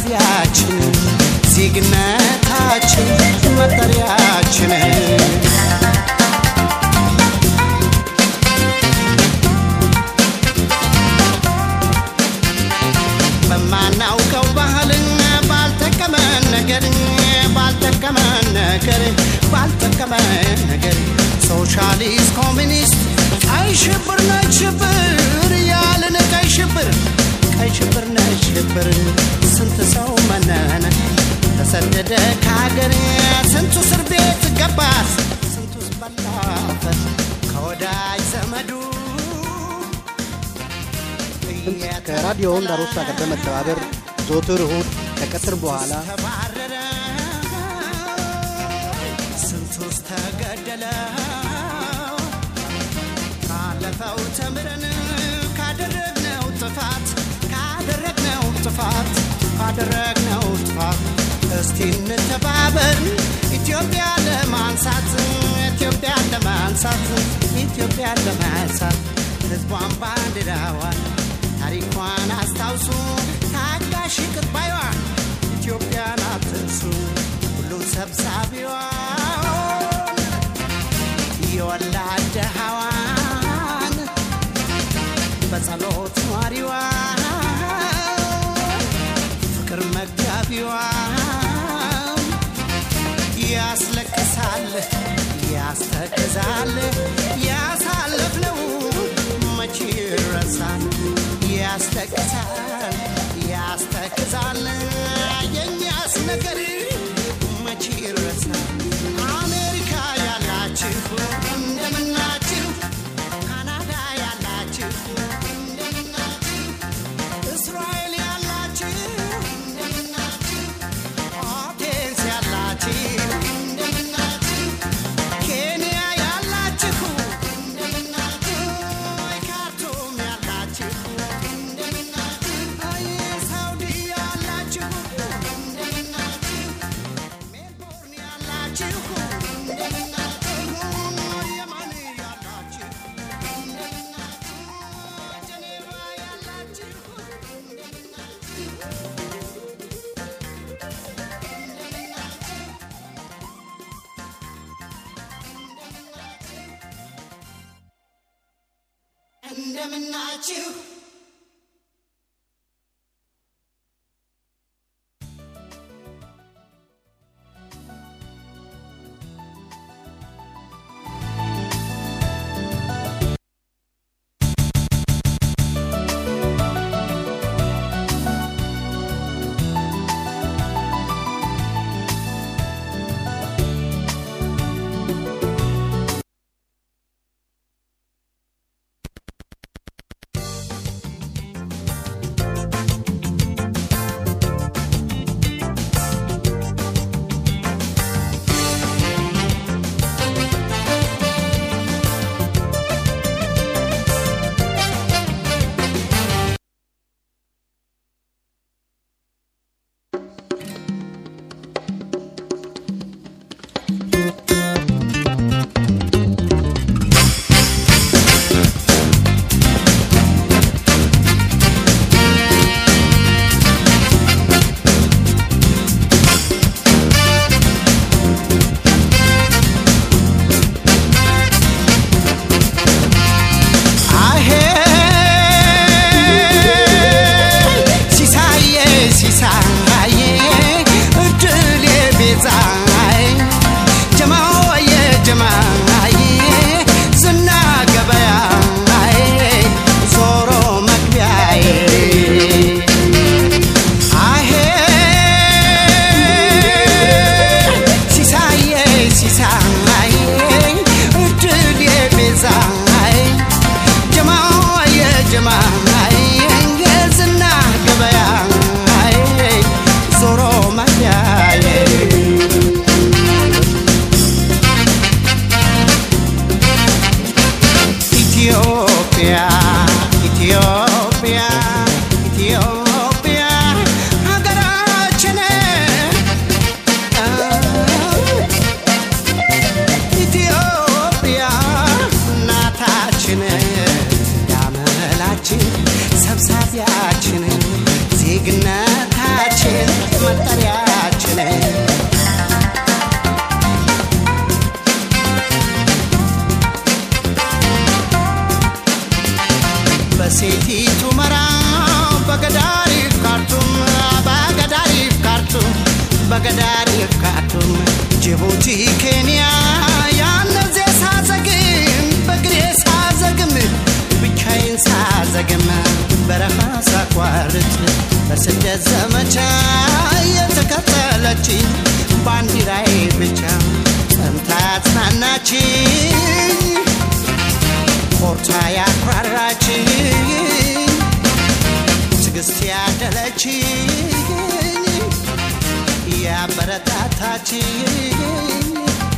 መጠሪያችን ዜግነታችን መጠሪያችን በማናውቀው ባህልን ባልጠቀመን ነገር ባልጠቀመን ነገር ባልጠቀመን ነገር ሶሻሊስት ኮሚኒስት ቀይ ሽብር ነች ሽብር ያልን ቀይ ሽብር ቀይ ሽብር ነች ሽብር ስንት ሰው መነነ ተሰደደ ከሀገር ስንቱ እስር ቤት ገባ ስንቱ በላበት ከወዳጅ ዘመዱ ከራዲዮ ዳሮሳ ጋር በመተባበር ዘወትር እሁድ ከቀትር በኋላ ተባረረ ስንቱስ ተገደለ ካለፈው ተምረን ካደረግነው ጥፋት ካደረግነው ጥፋት ካደረግነው ጥፋት እስቲ እንተባበር ኢትዮጵያ ለማንሳት ኢትዮጵያ ለማንሳት ኢትዮጵያ ለማንሳት ህዝቧን ባንዲራዋን ታሪኳን አስታውሱ ታጋሽ ይቅር ባይዋን ኢትዮጵያን አትርሱ ሁሉ ሰብሳቢዋን የወላድ ድሃዋን በጸሎት ኗሪዋን ፍቅር መጋቢዋን ያስለቅሳል ያስተክዛል ያሳለፍነው መቼ ይረሳል ያስለቅሳል ያስተክዛል የኛስ ነገር መቼ ይረሳል አሜሪካ ያላችሁ እንደምናችሁ ካናዳ ያላችሁ እንደምናችሁ እስራኤል ያላችሁ እንደምናችሁ አቴንስ ያላችሁ እንደምናችሁ ኬንያ ያላችሁ እንደምናችሁ ካርቱም ያላችሁ እንደምናችሁ ሳውዲ ያላችሁ እንደምናችሁ ሜልቦርን ያላችሁ እንደምናችሁ የመን ያላችሁ እንደምናችሁ ጀኔቫ ያላችሁ እንደምናችሁ መገዳድ ካርቱም ጅቡቲ ኬንያ ያነዜ ሳዘግም በግሬ ሳዘግም ብቻዬን ሳዘግም በረሃ ሳቋርጥ በስደት ዘመቻ የተከተለችኝ ባንዲራዬ ብቻ ጸንታ ያጽናናችኝ ኮርታ ያኩራራችኝ ትግስት ያደለችኝ ያበረታታችኝ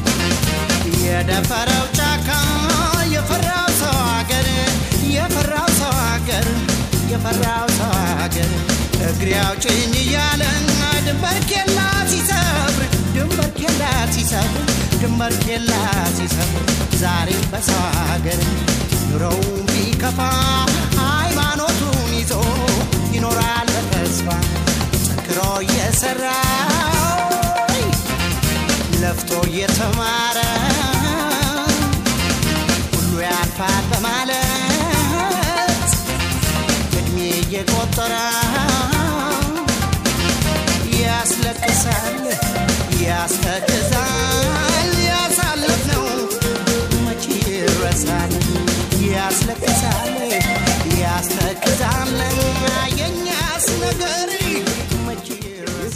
የደፈረው ጫካ የፈራው ሰው አገር የፈራው ሰው አገር የፈራው ሰው አገር እግሬ አውጭኝ እያለ ድንበር ኬላ ሲሰብር ድንበር ኬላ ሲሰብር ድንበር ኬላ ሲሰብር ዛሬም በሰው አገር ኑሮው ቢከፋ ሃይማኖቱን ይዞ ይኖራል በተስፋ ጠንክሮ እየሰራ ለፍቶ እየተማረ ሁሉ ያልፋል በማለት እድሜ እየቆጠረ ያስለቅሳል ያስተክዛል